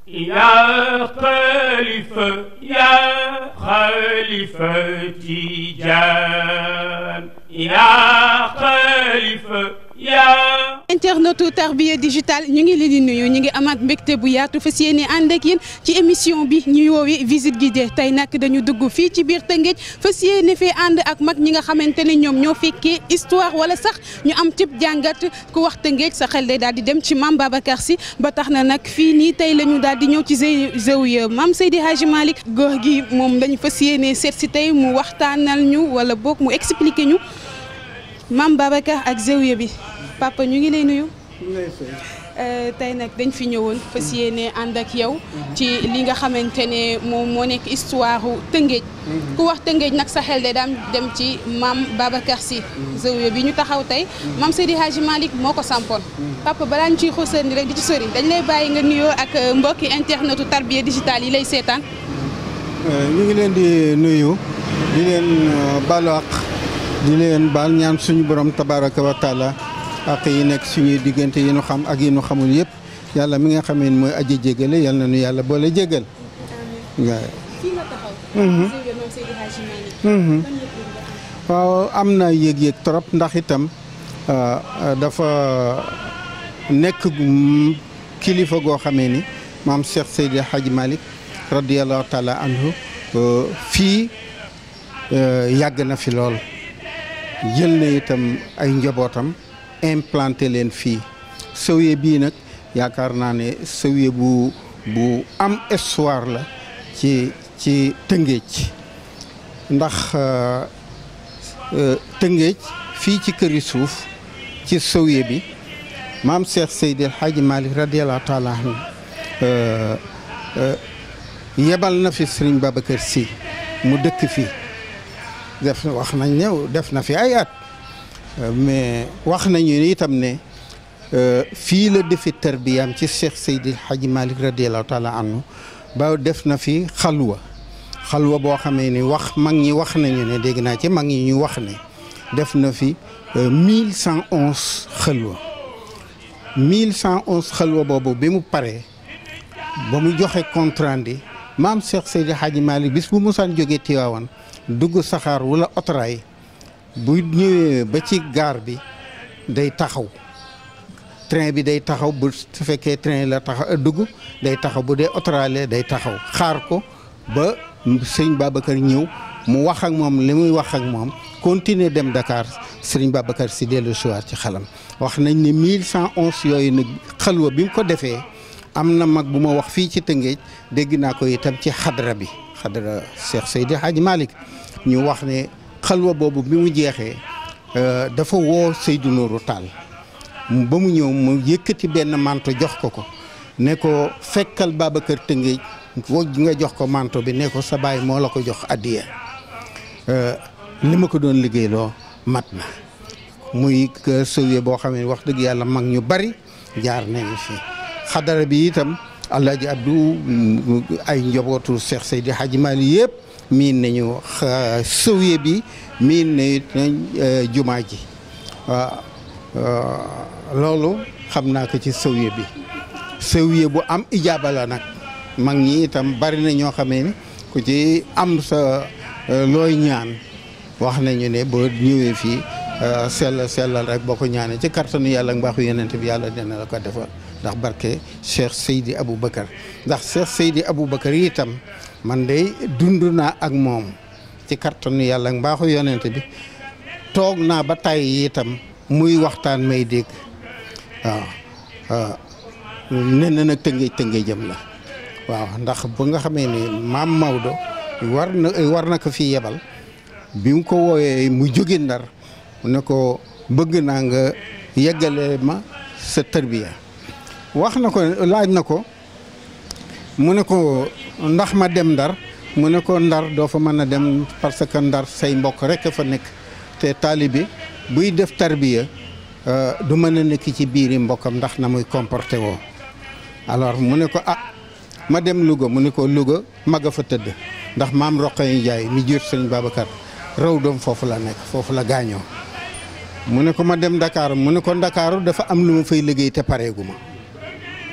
يا خليفة يا خليفة تيجان يا خليفة يا internetu Tarbiya Digital ñu ngi leen di nuyu ñu ngi amaat mbégte bu yaatu fas yéene ànd ak yéen ci émission bi ñuy woowee visite guidée tey nag dañu dugg fii ci biir Tëngéej fas yéene fee ànd ak mag ñi nga xamante ne ñoom ñoo fekkee histoire wala sax ñu am cib jàngat ku wax Tëngéej sa xel day daal di dem ci maam Babacar Sy ba tax na nag fii nii tey la ñu daal di ñëw ci zawiya maam Seydi Hadji Malick góor gi moom dañu fas yéene seet si tey mu waxtaanal ñu wala boog mu expliquer ñu maam Babacar ak zawiya bi. papa ñu ngi lay nuyu tey nag dañ fi ñëwoon fas yéene ànd ak yow ci li nga xamante ne moom moo nekk histoire Tëngéej ku wax Tëngéej nag sa xel de daam dem ci maam Babacar Sy zawiya bi ñu taxaw tey maam Seydi Hadji Malick moo ko sampoon papa balaa ñu ciy xusandi rek di ci sori dañ lay bàyyi nga nuyoo ak mbokki internetu Tarbiya Digital yi lay seetaan ñu ngi leen di nuyu di leen baalu àq di leen baal ñaan suñu borom tabaraka wa taala ak yi nekk suñuy diggante yi nu xam ak yi nu xamul yëpp yàlla mi nga xamee mooy aji jégale yal na nu yàlla boole jégal. waaw am na yëg-yëg trop ndax itam dafa nekk kilifa goo xamee ni maam Cheikh Seydi Hadji Malick radiyallahu taala anhu fii yàgg na fi lool jël na itam ay njabootam. implanté leen fii zawiya bii nag yaakaar naa ne zawiya bu bu am histoire la ci ci Tëngéej ndax Tëngéej fii ci këri suuf ci zawiya bi maam Cheikh Seydi El Hadji Malick radiyallahu taala anhu yebal na fi Serigne Babacar Sy mu dëkk fii def wax nañ ne def na fi ay at mais wax nañu itam ne fii la defi tarbiyaam ci Cheikh Seydi Hadji Malick radiallahu taala anhu ba def na fi xalwa xalwa boo xamee ni wax mag ñi wax nañu ne dégg naa ci mag ñi ñu wax ne def na fi mille cent onze xalwa mille cent onze xalwa boobu bi mu paree ba mu joxe compte rendu maam Cheikh Seydi Hadji Malick bis bu musaan jógee Tiwaawan dugg saxaar wala otoraay bu ñëwee ba ci gaar bi day taxaw train bi day taxaw bu su fekkee train la taxaw dugg day taxaw bu dee otoraale day taxaw xaar ko ba sëñ Babacar ñëw mu wax ak moom li muy wax ak moom continuer dem Dakar sëriñ Babacar si dellu siwaat ci xalam wax nañ ne mille cent onze yooyu nag xalwa bi mu ko defee am na mag bu ma wax fii ci Tëngéej dégg naa ko itam ci xadra bi xadra Cheikh Seydi Hadji Malick ñu wax ne xalwa boobu bi mu jeexee dafa woo Seydou Nourou Tall ba mu ñëw mu yëkkati benn manto jox ko ko ne ko fekkal Babacar Tëngéej nga jox ko manto bi ne ko sa baay moo la ko jox addiya li ma ko doon liggéeyloo mat na muy sëwee boo xam ne wax dëgg yàlla mag ñu bari jaar nañu fi xadara bi itam Alaaji Abdou ay njabootu Cheikh Seydi Hadji Malick yëpp miin nañu sëwye bi miin nañ jumaa ji waaw loolu xam naa ko ci sëwye bi sëwye bu am ijaaba la nag mag ñi itam bari na ñoo xamee ni ku ci am sa looy ñaan wax nañu ne boo ñëwee fii sell sellal rek boo ko ñaanee ci kartanu yàlla ak mbaaxu yeneen bi yàlla dina la ko defal ndax barke Cheikh Seydi Aboubacar ndax Cheikh Seydi Aboubacar itam man de dund naa ak moom ci kartanu yàlla ak mbaaxu yonent bi toog naa ba tàyyi itam muy waxtaan may dégg waaw waaw nee na nag tëngéej tëngéejam la waaw ndax ba nga xamee ni maam Maodo war na war na ko fi yebal bi mu ko wooyee mu jóge ndar ne ko bëgg naa nga yeggale ma sa tërbiya wax na ko laaj na ko mu ne ko ndax ma dem ndar mu ne ko ndar doo fa mën a dem parce que ndar say mbokk rek fa nekk te taalibe buy def tarbiya du mën a nekk ci biiri mbokkam ndax na muy comporté woo alors mu ne ko ah ma dem Louga mu ne ko Louga mag a fa tëdd ndax maam Roqaye Njaay mi jur sëñ Babacar raw doom foofu la nekk foofu la gaañoo mu ne ko ma dem Dakar mu ne ko Ndakaaru dafa am lu ma fay liggéey te pareegu ma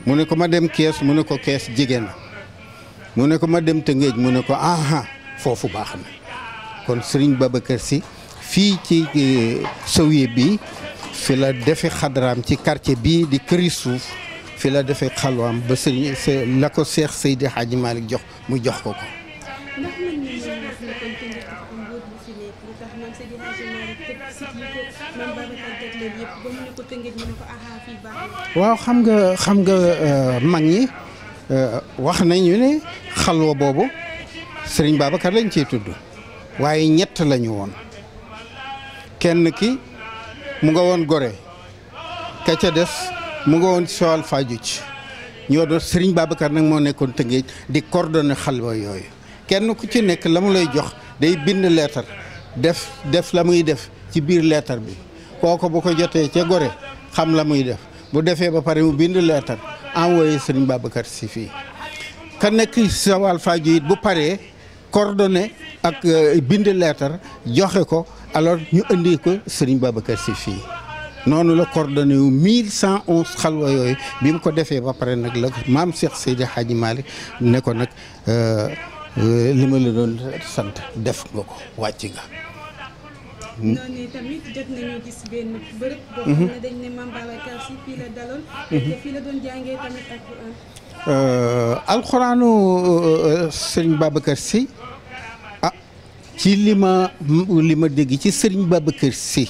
mu ne ko ma dem kees mu ne ko kees jege na mu ne ko ma dem Tëngéej mu ne ko aha foofu baax na kon Serigne Babacar Sy fii ci Zawiya bi fi la defe xadaraam ci quartier bii di këri suuf fi la defee xalwaam ba Serigne la ko Seex Seydi Hadji Malick jox mu jox ko ko ndax mën nañu wax ne kon Tëngéej dafa am mbóot bu fi nekk lu tax maam Seydi Hadji Malick teg sit yi ko maam Babacar jagleel yëpp ba mu ne ko Tëngéej mu ne ko aha fii baax na waaw xam nga xam nga mag ñi wax nañu ne xalwa boobu Serigne Babacar lañ ciy tudd waaye ñett lañu woon kenn ki mu nga woon Gorée ka ca des mu nga woon Joal Fadiouth ñoo doon Serigne Babacar nag moo nekkoon Tëngéej di coordonné xalwa yooyu kenn ku ci nekk la mu lay jox day bind leetar def def la muy def ci biir leetar bi kooku bu ko jotee ca Gorée xam la muy def bu defee ba pare mu bind leetar envoyé Serigne Babacar Sy fii ka nekk Joal Fadiouth bu paree coordonné ak bind leetar joxe ko alors ñu indi ko Serigne Babacar Sy fii noonu la coordonné wu 1111 xalwa yooyu bi mu ko defee ba pare nag la maam Cheikh Seydi Hadji Malick ne ko nag li ma la doon sant def nga ko wàcc nga. noonu tamit jot nañu gis benn bërëb. boo xam ne dañ ne maam Babacar Sy fii la daloon. te fii la doon jàngee tamit ak. alxuraanu Serigne Babacar Sy ah ci li ma li ma dégg ci Serigne Babacar Sy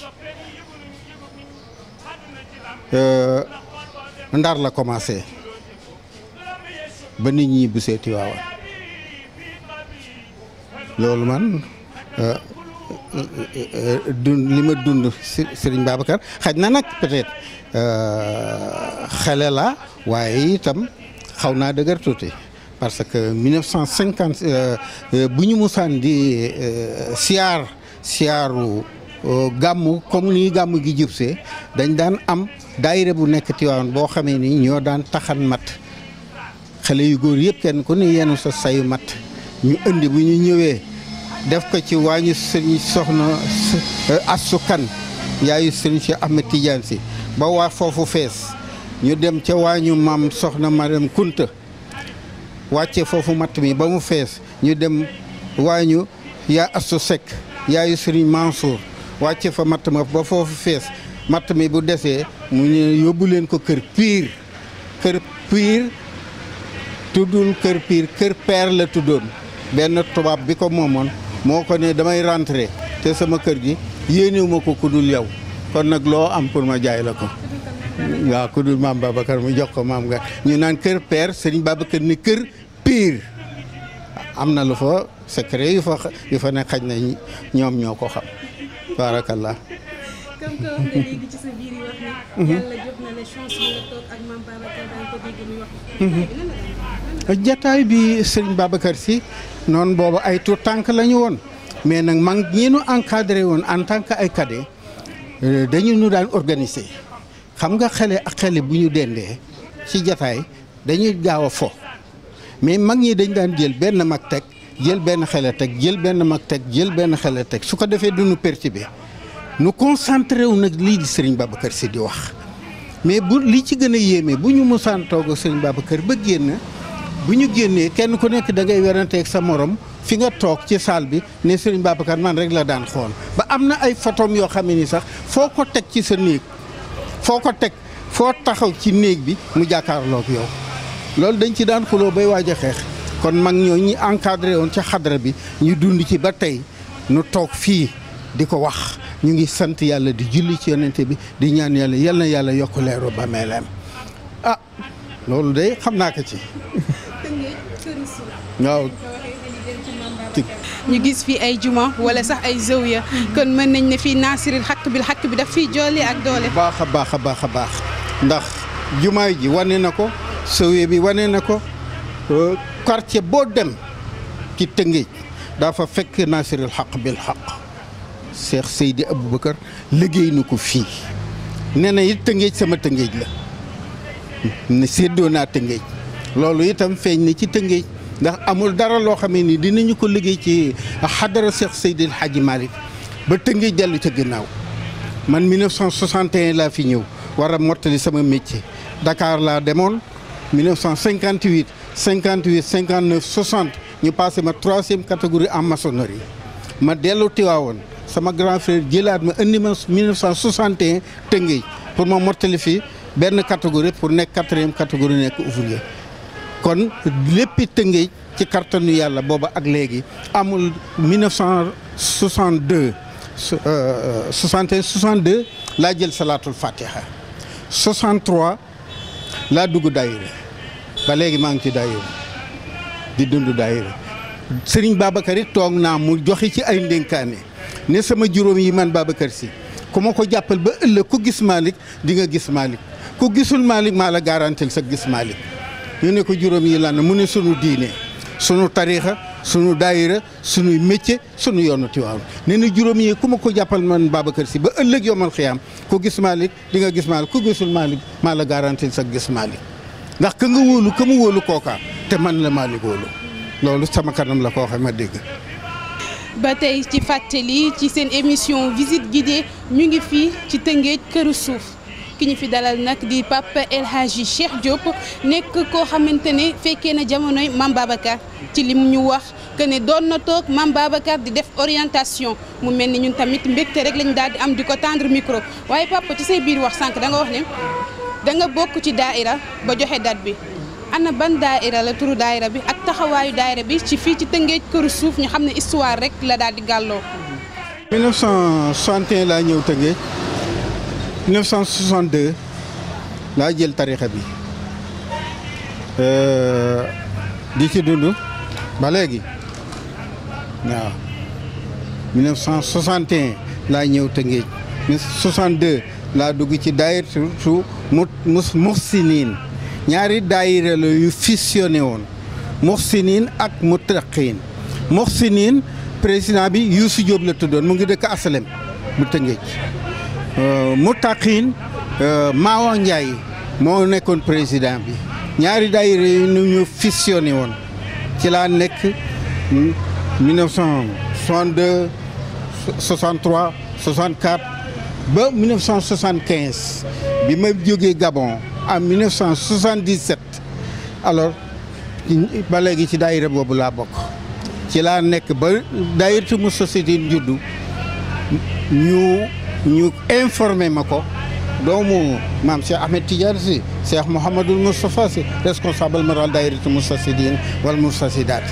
ndar la commencé ba nit ñi bu seeti waawa loolu man dund li ma dund Serigne Babacar xaj na nag peut-être xele la waaye itam xaw naa dëgër tuuti parce que 1950 bu ñu musaan di siyaar siyaaru gàmmu comme ni gàmmu gi jubsee dañ daan am daayira bu nekk Tiwaawan boo xamee ni ñoo daan taxan mat xale yu góor yëpp kenn ku ne yenu sa sayu mat ñu indi bu ñu ñëwee def ko ci waañu sëriñ soxna Assu Kan yaayu sëriñ Cheikh Ahmed Tidiane si ba waa foofu fees ñu dem ca waañu maam soxna Mariam Kunta wàcce foofu matt mi ba mu fees ñu dem waañu yaa Assu Sekk yaayu sëriñ Mansour wàcce fa matt ma ba foofu fees matt mi bu desee mu ñu yóbbu leen ko kër piir kër piir tuddul kër piir kër peer la tuddoon benn tubaab bi ko moomoon moo ko ne damay rentré te sama kër gi yéenewuma ko ku dul yow kon nag loo am pour ma jaay la ko waaw ku dul maam Babacar mu jox ko maam nga ñu naan kër père Serigne Babacar ni kër piir am na lu fa secret yu fa yu fa ne xaj na ñoom ñoo ko xam barakallah comme que wax nga léegi ci sa biir yi wax ne yàlla jox na la chance bi nga toog ak maam Babacar daan ko dégg muy wax jataay bi Serigne Babacar Sy noonu boobu ay tout tànk la ñu woon mais nag man ñi nu encadré woon en tant que ay cadet dañu nu daan organiser xam nga xale ak xale bu ñu dendee ci jataay dañuy gaaw a fo mais mag ñi dañ daan jël benn mag teg jël benn xale teg jël benn mag teg jël benn xale teg su ko defee du nu perturbé nu concentré wu nag lii di Serigne Babacar Sy di wax mais bu li ci gën a yéeme bu ñu musaan toog Serigne Babacar ba génn bu ñu génnee kenn ku nekk da ngay weranteeg sa morom fi nga toog ci salle bi ne Serigne Babacar man rek la daan xool ba am na ay photom yoo xam ne ni sax foo ko teg ci sa néeg foo ko teg foo taxaw ci néeg bi mu jàkkaarloog yow loolu dañ ci daan xuloo bay waaj a xeex kon mag ñoo ñi encadré woon ca xadra bi ñu dund ci ba tey nu toog fii di ko wax ñu ngi sant yàlla di julli ci yonente bi di ñaan yàlla yal na yàlla yokk leeru ba meeleem ah loolu de xam naa ko ci waaw ñu gis fii ay juma wala sax ay zawiya kon mën nañ ne fii naasiril xaq bil xaq bi daf fii joole ak doole baax a baax a baax a baax ndax jumaay ji wane na ko zawiya bi wane na ko quartier boo dem ci Tëngéej dafa fekk naasiril xaq bil xaq Cheikh Seydi Aboubacar liggéey na ko fii nee na it Tëngéej sama Tëngéej la ne séddoo naa Tëngéej loolu itam feeñ na ci Tëngéej ndax amul dara loo xamee ni dinañu ko liggéey ci xadara Cheikh Seydi El Hadji Malick ba Tëngéej dellu ca ginnaaw man 1961 laa fi ñëw war a mottali sama métier Dakar laa demoon 1958 58 59 60 ñu passé ma troisième catégorie en maçonnerie ma dellu Tiwaawoon sama grand frère jëlaat ma indi ma 1961 Tëngéej pour ma mottali fii benn catégorie pour nekk quatrième catégorie nekk ouvrier kon léppi Tëngéej ci kartanu yàlla booba ak léegi amul 1962 61 62 laa jël salaatul fatiha 63 laa dugg daayira ba léegi maa ngi ci daayira di dund daayira Sëriñ Babacar it toog naa mu joxe ci ay ndénkaane ne sama juróom yi man Babacar si ku ma ko jàppal ba ëllëg ku gis Malick di nga gis Malick ku gisul Malick maa la garantil sa gis Malick ñu ne ko juróom yi lan mu ne sunu diine sunu tariixa sunu daayira sunuy métier sunu yoonu Tiwaawan nee na juróom yi ku ma ko jàppal man Babacar si ba ëllëg yomal xiyaam ku gis Malick di nga gis Malick ku gisul Malick maa la garantil sa gis Malick ndax ka nga wóolu ka mu wóolu kooka te man la Malick wóolu loolu sama kanam la ko waxee ma dégg. ba tey ci fàttali ci seen émission visite guidée ñu ngi fii ci Tëngéej këru suuf ki ñu fi dalal nag di Papa El Hadji Cheikh Diop nekk koo xamante ne fekkee na jamonoy Mame Babacar ci li mu ñu wax que ne doon na toog Mame Babacar di def orientation mu mel ni ñun tamit mbégte rek lañu daal di am di ko tendre micro waaye Papa ci say biir wax sànq da nga wax ne da nga bokk ci daaira ba joxe date bi. ana ban daaira la turu daaira bi ak taxawaayu daaira bi ci fii ci Tëngéej këru suuf ñu xam ne histoire rek la daal di gàlloo. 1961 laa ñëw Tëngéej 1962 laa jël tarixa bi di ci dund ba léegi waaw 1961 laa ñëw Tëngéej 62 laa dugg ci daayira su mu muxsiniin ñaari daayira la yu fusionné woon Muxsinin ak Muttaqin Muxsinin président bi Youssou Diop la tuddoon mu ngi dëkk Asalem bu Tëngéej Muttaqin Maawa Ndiaye moo nekkoon président bi ñaari daayira yi ñu ñu fusionné woon ci laa nekk 1962 63 64 ba 1975 bi ma jógee Gabon en 1977 alors ba léegi ci daayira boobu laa bokk ci laa nekk ba daayiratu mu société juddu ñu ñu informé ma ko doomu maam Cheikh Ahmed Tidiane si Cheikh Mouhamadul Moustapha si responsable moral daayiratu mu société wala mu société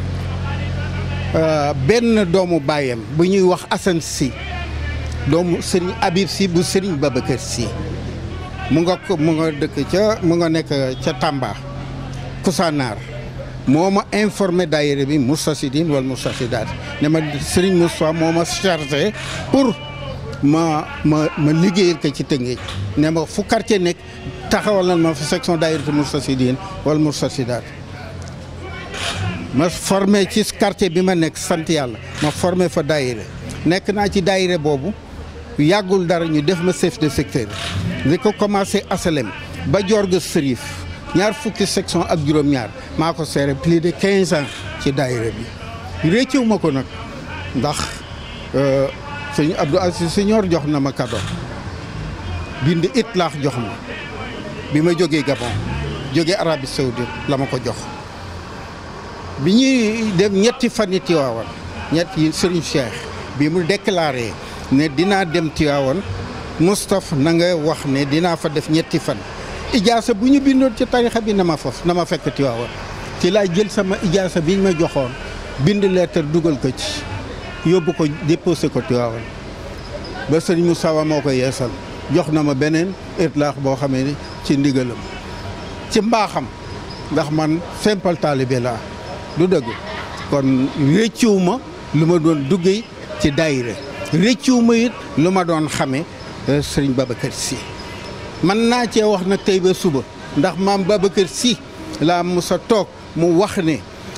benn doomu baayam bu ñuy wax Assane si doomu Serigne Habib si bu Serigne Babacar si mu nga ko mu nga dëkk ca mu nga nekk ca Tamba Kousanaar moo ma informé daayira bi Moustarchidine wala Moustarchidaat ne ma Serigne Moustapha moo ma chargé pour ma ma ma liggéeyal ko ci Tëngéej ne ma fu quartier nekk taxawal na ma fa section daayira Moustarchidine wala Moustarchidaat ma formé ci quartier bi ma nekk sant yàlla ma formé fa daayira nekk naa ci daayira boobu yàggul dara ñu def ma chef de secteur li ko commencé asalem ba jorga sërif ñaar fukki section ak juróom-ñaar maa ko seere plus de quinze ans ci daayira bi réccew ma ko nag ndax sëñ Abdou Aziz Senior jox na ma kado bind itlaax jox ma bi ma jógee Gabon jógee Arabie Saoudite la ma ko jox bi ñuy dem ñetti fan yi Tiwaawan ñett yi Serigne Cheikh bi mu déclaré ne dinaa dem Tiwaawan Moustapha na nga wax ne dinaa fa def ñetti fan ijaasa bu ñu bindoon ci tarixa bi na ma foofu na ma fekk Tiwaawan ci laa jël sama ijaasa bi ñu ma joxoon bind lettre dugal ko ci yóbbu ko déposé ko Tiwaawan ba sëriñ Moussa moo ko yeesal jox na ma beneen itlaax boo xamee ni ci ndigalam ci mbaaxam ndax man simple talibé laa du dëgg kon réccuw ma lu ma doon duggee ci daayira réccuw ma it lu ma doon xamee sëriñ Babacar Sy man naa cee wax nag tey ba suba ndax maam Babacar Sy laa musa toog mu wax ne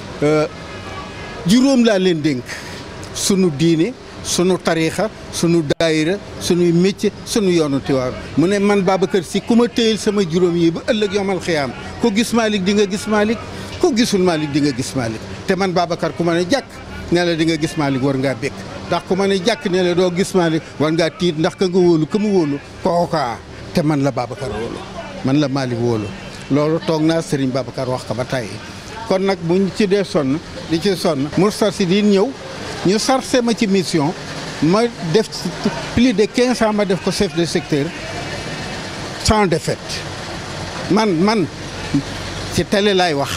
juróom laa leen dénk sunu diine sunu tariixa sunu daayira sunuy métier sunu yoonu Tiwaawan mu ne man Babacar Sy ku ma téyel sama juróom yi ba ëllëg yomal xiyaam ku gis Malick di nga gis Malick ku gisul Malick di nga gis Malick te man Babacar ku ma ne jàkk ne la di nga gis Malick war ngaa békk ndax ku ma ne jàkk ne la doo gis Malick war ngaa tiit ndax ka nga wóolu ka mu wóolu kookaa te man la Babacar wóolu man la Malick wóolu loolu toog naa Serigne Babacar wax ko ba tey kon nag bu ñu ci dee sonn di ci sonn Moustarchidine ñëw ñu sarse ma ci mission ma def plus de quinze ans ma def ko chef de secteur sans défaite man man ci télé laay wax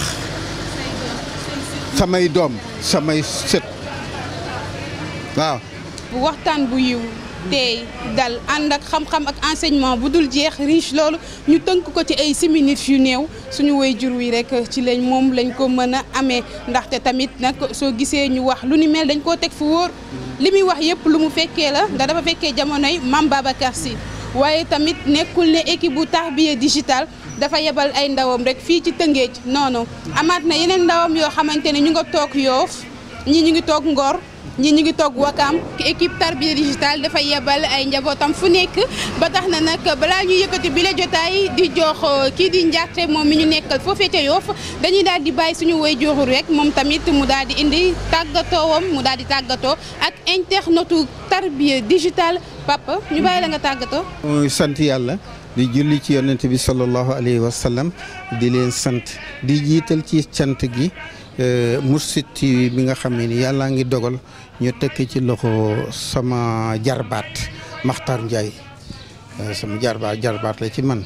samay doom samay sët waaw waxtaan bu yiw tey dal ànd ak xam-xam ak enseignement bu dul jeex riche loolu ñu tënk ko ci ay simili yu néew suñu woy jur wi rek ci lañ moom lañ ko mën a amee ndaxte tamit nag soo gisee ñu wax lu ni mel dañ koo teg fu wóor li muy wax yëpp lu mu fekkee la ndax dafa fekkee jamonoy Mame Babacar Sy waaye tamit nekkul ne équipe bu Tarbiya Digital dafa yebal ay ndawam rek fii ci Tëngéej non non amaat na yeneen ndawam yoo xamante ne ñu nga toog Yoof ñii ñu ngi toog Ngor ñii ñu ngi toog Wakaam équipe Tarbiya Digital dafa yebal ay njabootam fu nekk ba tax na nag balaa ñu yëkkati bi la jotaay di jox kii di njaarte moom mi ñu nekkal foofee ca Yoof dañuy daal di bàyyi suñu woy joxu rek moom tamit mu daal di indi tàggatoowam mu daal di tàggatoo ak internetu Tarbiya Digital papa ñu bàyyi la nga tàggatoo. mooy sant yàlla di julli ci yonent bi sallallahu alayhi wa sallam di leen sant di jiital ci cant gi Mourchid TV bi nga xam ne ni yàllaa ngi dogal ñu tekk ci loxo sama jarbaat Makhtar Ndiaye sama jarbaat jarbaat la ci man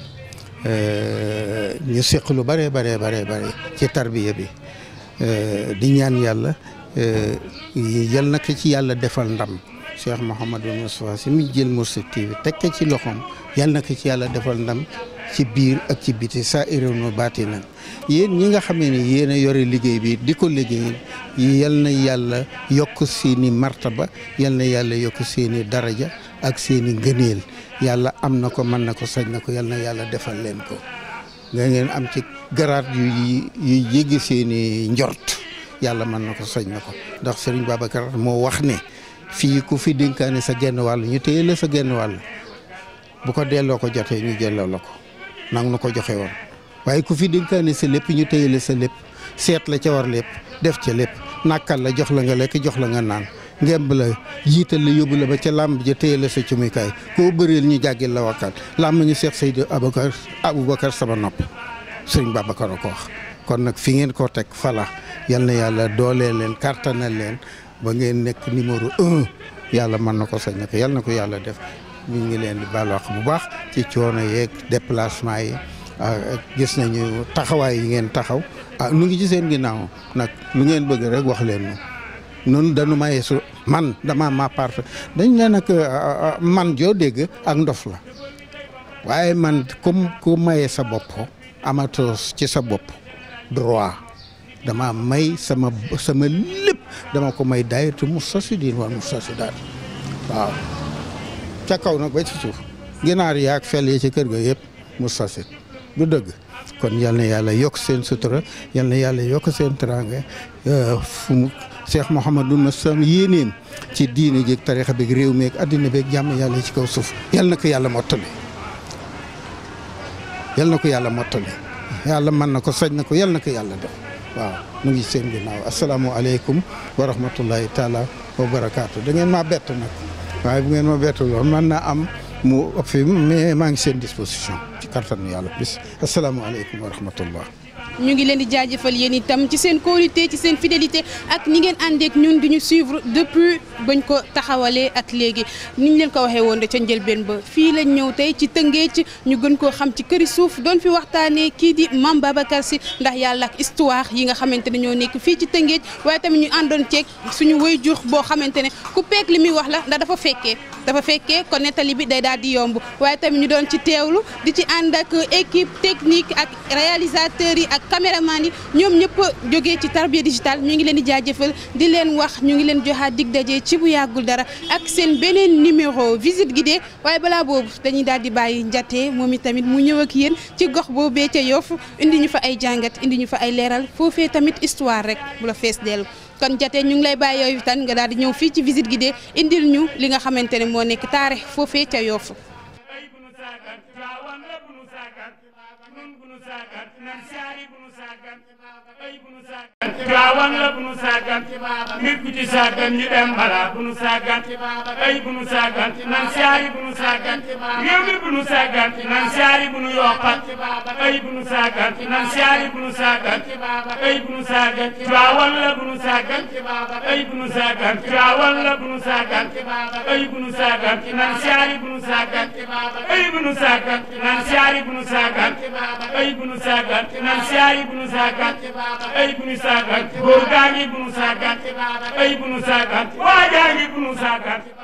ñu seq lu bare bare bare bare ci tarbiya bi di ñaan yàlla yal na ko ci yàlla defal ndam Cheikh Mouhamadou Moustapha si mi jël Mourchid TV teg ko ci loxoom yal na ko ci yàlla defal ndam ci biir ak ci biti saa irono baati nan yéen ñi nga xamee ne yéen a yore liggéey bi di ko liggéeyal yal na yàlla yokk seeni martaba yal na yàlla yokk seeni daraja ak seeni ngëneel yàlla am na ko mën na ko sañ na ko yal na yàlla defal leen ko nga ngeen am ci garaat yu yu jéggi seeni njort yàlla mën na ko sañ na ko ndax Serigne Babacar moo wax ne fii ku fi dénkaane sa genn wàll ñu téye la sa genn wàll bu ko delloo ko jotee ñu jëlloo la ko nang nu ko joxe woon waaye ku fi dénkaane sa lépp ñu téye la sa lépp seet la ca war lépp def ca lépp nàkkal la jox la nga lekk jox la nga naan ngemb la jiital la yóbbu la ba ca làmb ja téye la sa cumukaay koo bëreel ñu jàggil la wakkaan làmb ñu Seex Seydi Aboubacar Aboubacar sama nopp sëriñ Babacar a ko wax kon nag fi ngeen ko teg fala yal na yàlla doolee leen kartanal leen ba ngeen nekk numéro un yàlla mën na ko sañ na ko yal na ko yàlla def ñu ngi leen di baal wax bu baax ci coono yeeg déplacement yi gis nañu taxawaay yi ngeen taxaw ah nu ngi ci seen ginnaaw nag lu ngeen bëgg rek wax leen nu noonu dañu maye su man dama ma part dañ ne nag man joo dégg ak ndof la waaye man comme ku maye sa bopp amatoo ci sa bopp droit dama may sama sama lépp dama ko may daayatu Moustarchidine wal Moustarchidaat waaw ca kaw nag ba ci suuf ginaar yaag fel yi ci kër ga yëpp Moustarchid du dëgg kon yal na yàlla yokk seen sutura yal na yàlla yokk seen teraanga fu mu Cheikh Mouhamadou Massam yéeneem ci diine jéeg tarixa beeg réew meeg addina beeg jàmm yàlla ci kaw suuf yal na ko yàlla mottali yal na ko yàlla mottali yàlla mën na ko sañ na ko yal na ko yàlla def waaw mu ngi seen ginnaaw asalaamualeykum wa rahmatullahi taala wa barakaatu da ngeen maa bett nag waaye bu ngeen ma bettul woon mën naa am mu ëpp fi mais maa ngi seen disposition ci kattanu yàlla bis asalaamaaleykum wa rahmatullah ñu ngi leen di jaajëfal yéen itam ci seen qualité ci seen fidélité ak ni ngeen àndeek ñun di ñu suivre depuis bañ ko taxawalee ak léegi ni ñu leen ko waxee woon de ca njëlbeen ba fii lañ ñëw tey ci Tëngéej ñu gën koo xam ci këri suuf doon fi waxtaanee kii di Mame Babacar Sy ndax yàlla ak histoire yi nga xamante ne ñoo nekk fii ci Tëngéej waaye tamit ñu àndoon ceeg suñu waajur boo xamante ne ku peek li muy wax la ndax dafa fekkee dafa fekkee kon nettali bi day daal di yomb waaye tamit ñu doon ci teewlu di ci ànd ak équipe technique ak réalisateurs yi ak caméraman yi ñoom ñëpp jógee ci Tarbiya Digital ñu ngi leen di jaajëfal di leen wax ñu ngi leen joxaat dig daje ci bu yàggul dara ak seen beneen numéro visite guidée waaye balaa boobu dañuy daal di bàyyi njatee moom itamit mu ñëw ak yéen ci gox boobee ca Yoff indi ñu fa ay jàngat indi ñu fa ay leeral foofee tamit histoire rek bu la fees dellu kon jatee ñu ngi lay bàyyi yooyu tan nga daal di ñëw fii ci visite guidée indil ñu li nga xamante ne moo nekk taare foofee ca Yoff ay bu nu saagat Tiwaawan la bu nu saagat nun bu nu saagat nan saari bu nu saagat ay bu nu saagat Tiwaawan la bu nu sàggan nit ku ci sàggan ñu dem balaa bu nu sàggan ay bu nu sàggan nan siyaari bu nu sàggan réew mi bu nu sàggan nan siyaari bu nu yokkat ay bu nu sàggan nan siyaari bu nu sàggan ay bu nu sàggan Tiwaawan la bu nu sàggan ay bu nu sàggan Tiwaawan la bu nu sàggan ay bu nu sàggan nan siyaari bu nu sàggan ay bu nu sàggan nan siyaari bu nu sàggan ay bu nu sàggan nan siyaari bu nu sàggan ay bu nu sàggan góor gaa ngi bu nu sàggan ay bu nu sàggan waa jaa ngi bu nu sàggan